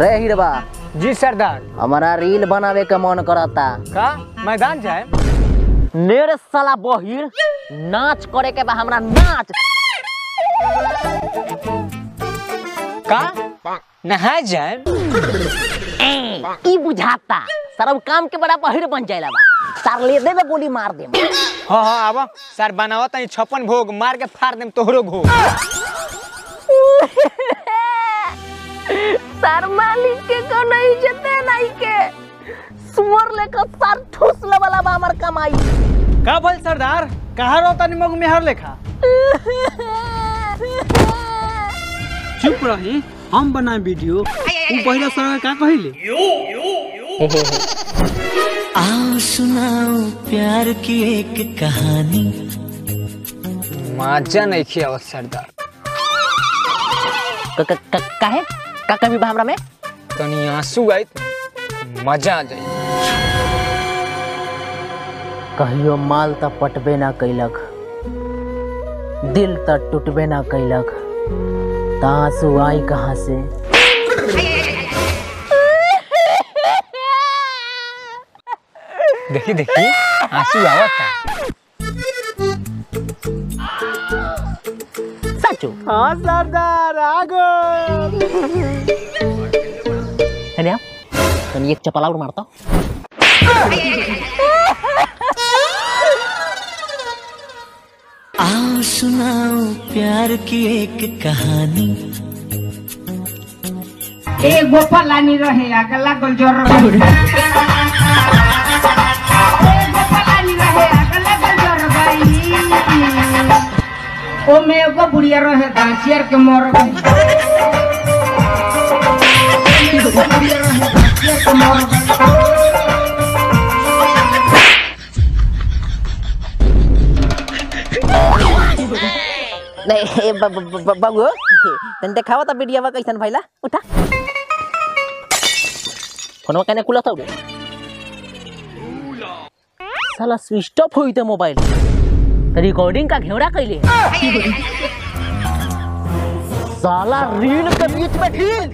रे हिरबा जी सरदार हमारा रील बनावे के मन करता का मैदान जाए मेरे साला बहिर नाच करे के बा हमरा नाच का नहा जाए ई बुझाता सारा काम के बड़ा बहिर बन जाएला बा सार ले दे में गोली मार दे हाँ हाँ आवा सर बनावा तनी छप्पन भोग मार के फाड़ देम तोहरो घोग सार मालिक के को नहीं जते नहीं के सुअर लेकर सार ठूस ले वाला बा हमर कमाई का बोल सरदार कहाँ रहता निमक मेहर लेखा चुप रही हम बनाए वीडियो तू पहले सर का कहिले आओ सुनाओ प्यार की एक कहानी मजा नहीं खिया सरदार क- क- क- काहे का कभी बा हमरा में तनी आंसू आई मजा आ जाए कहियो माल त पटबे ना कैलक दिल त टूटबे ना कैलक त आंसू आई कहाँ से देखी देखी आंसू आवता सचो हाँ सरदार आगो है ना तनी एक चपला और मारता आओ सुनाओ प्यार की एक कहानी एगो पलानी रहे अगला गोल जोर गई एगो पलानी रहे अगला गोल जोर गई ओमे एगो बुढ़िया रहे घासियर के मर गई एगो बुढ़िया रहे घासियर के मर गई नहीं ए, ब- ब- ब- बाबू तन देखावा त वीडियो कैसन भइला उठा फोनवा कने खुला था साला स्विच ऑफ होई त मोबाइल रिकॉर्डिंग का घेवड़ा कैले साला रील के बीच में ढील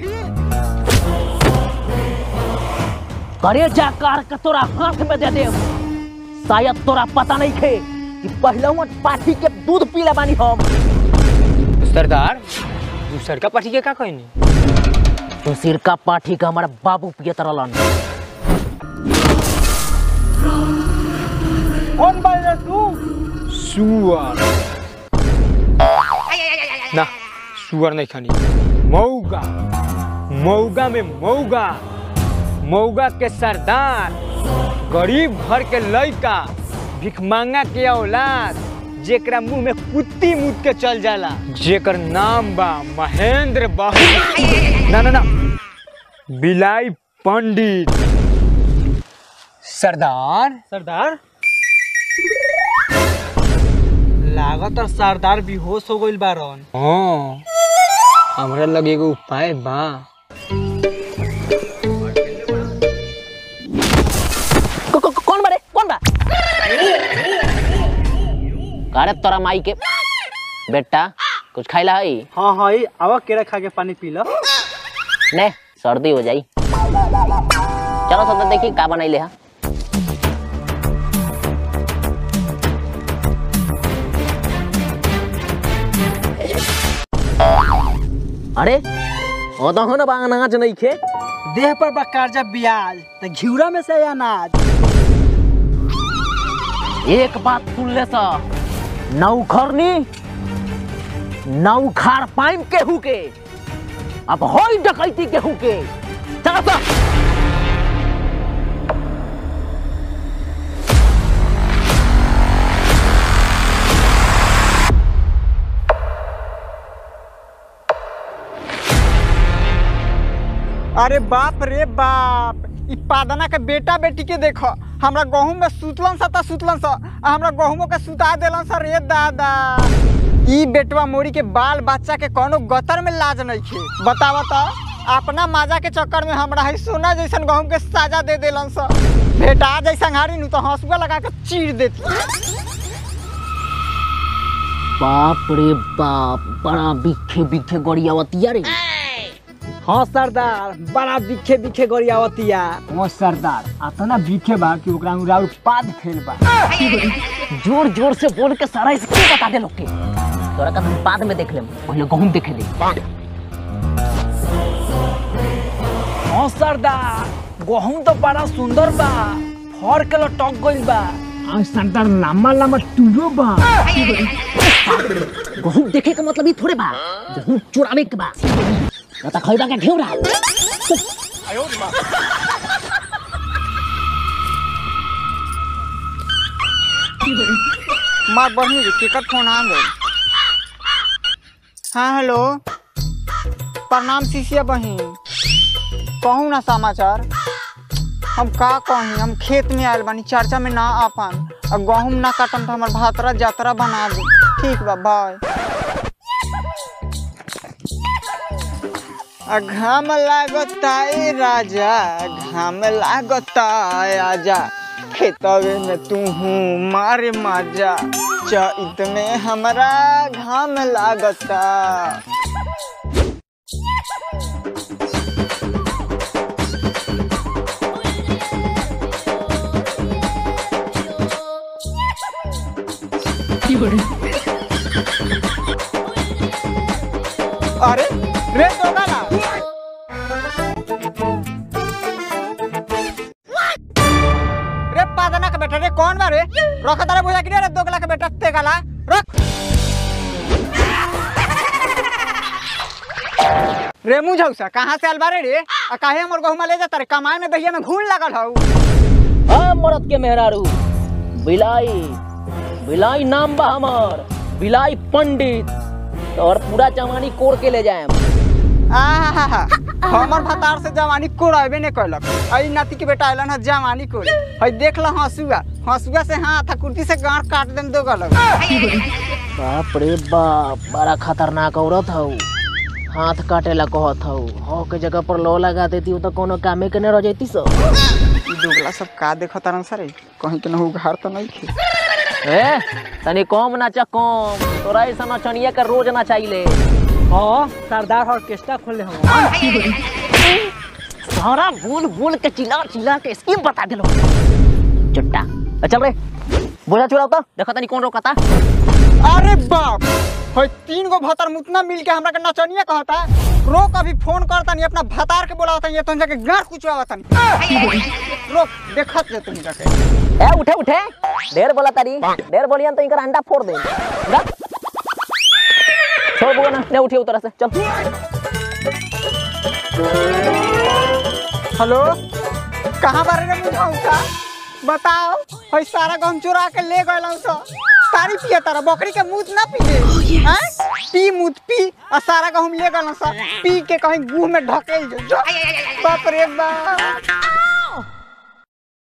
करे जा कार के तोरा हाथ में दे दे शायद तोरा पता नहीं थे कि पहलवा पाठी के दूध पीला बानी हम सरदार दूसर का पाठी के का कहनी तो सिरका पाठी का हमारा बाबू पियत रहलन कौन बोल रहा तू सुअर ना सुअर नहीं खानी मऊगा मऊगा में मऊगा मऊगा के सरदार गरीब घर के लड़का भिखमांगा के औलाद जेकरा मुंह में कुत्ती मुद के चल जाला जेकर नाम बा महेंद्र बाबू ना ना ना बिलाई पंडित सरदार सरदार लागत और सरदार बेहोश हो गइल बारन हाँ हमरा लगे एगो उपाय बा को- को- कौन बारे कौन बा अरे तोरा माई के बेटा कुछ खाइला हई हाँ हाँ ई आवा केरा खा के पानी पी लो ने सर्दी हो जाई चलो सब देखी का बनैले हा अरे ओ तो ना बा अनाज नहीं खे देह पर बा कर्जा ब्याज त घिउरा में से अनाज एक बात सुन ले सा नौखरनी नौखार पाइम केहू के अब होई डकैती केहू के चलो सा अरे बाप रे बाप ई पादना के बेटा बेटी के देखो हमरा गहूम में सुतलन सा त सुतलन सा आ हमरा गहूमों के सुता देलन सा रे दादा ई बेटवा मोरी के बाल बच्चा के कोनो गतर में लाज नहीं खे बतावा त अपना माजा के चक्कर में हमरा है सोना जैसन गहूम के साजा दे देलन सा बेटा जैसा हारी नु तो हंसुआ लगा के चीर देती बाप रे बाप बड़ा बिखे बिखे गड़ियावतिया रे हाँ सरदार बड़ा बिखे बिखे गरियावतिया ओ सरदार अतना बीखे बा कि ओकरा उराउर पाद फेल बा जोर जोर से बोल के सारा इसके बता दे लोग के तोरा का हम बाद में देख लेम पहले गहूम देखे ले हाँ सरदार गहूम तो बड़ा सुंदर बा फर के लटक गइल बा आ सरदार लम्बा लम्बा टूरो बा गहूम देखे का मतलब ही थोड़े बा गहूम चुरावे के बा ना तो खरीदा के घेउरा मार बढ़नी रे टिकट फोन आ गए हाँ हेलो प्रणाम शिष्या बहिन कहूँ ना समाचार हम का कहीं हम खेत में आयल बानी चर्चा में ना आ पान और गहूम ना काटम तो हमार भातरा जातरा बना दी ठीक बा बाय आ घाम लागता ए राजा घाम लागता आजा खेतवे में तू हूँ मारे माजा चैत में हमरा घाम लागता अरे रे दोगाला रे पादना का बेटा रे कौन बा रे रखा तारे बुझा कि रे दोगला का बेटा ते गाला रख रे मुझौसा कहाँ से आल बारे रे आ काहे हमर गहुमा ले जाता रे कमाए में दहिया में घून लागल हौ हाँ मरद के मेहरारू बिलाई बिलाई नाम बा हमर बिलाई पंडित और पूरा जवानी कोड़ के ले जाए आहा हमर भतार से जवानी कोड़ाबे ने कैलक आई नाती के बेटा आइलन है जवानी कोड़े हई देख ल हंसुआ हंसुआ से हाथ आ कुर्ती से गांठ काट देम दो गलक बाप रे बाप बड़ा खतरनाक औरत हौ हाथ काटे ला कहत हौ हौ के जगह पर लो लगा देती हूँ तो कोनो कामे के न रह जैती सो ई दोगला सब का देखत तारन सरे कहीं के न उघार तो नहीं थे ए तनी कम नाचा कम तोरा ऐसा नचनिया के रोज नचाइले हां सरदार ऑर्केस्ट्रा खोले हम सारा बोल बोल के चिल्ला चिल्ला के स्कीम बता दिलो चट्टा ए, चल रे बोझा चुराओ तो देखो तनी कौन रोकता अरे बाप हई तीन गो भतार मुतना मिल के हमरा के नचनिया कहता रोक अभी फोन करता नहीं अपना भतार के बोलावता ये तुम जाके गांठ कुचवावता नहीं रोक देखत जे तुम जाके ए उठे उठे ढेर बोला तारी ढेर बोलियन तो इनकर अंडा फोड़ दे उठा। छोड़ बुआ ना ने उठिए उतरा से चल हेलो कहाँ बारे रे मुझौसा बताओ हई सारा गहूम चुरा के ले गए सो तारी पिए तारा बकरी के मूत ना पिए हैं पी मूत पी और सारा गहूम ले गए सो पी के कहीं गुह में ढकेल जो जो। बाप रे बाप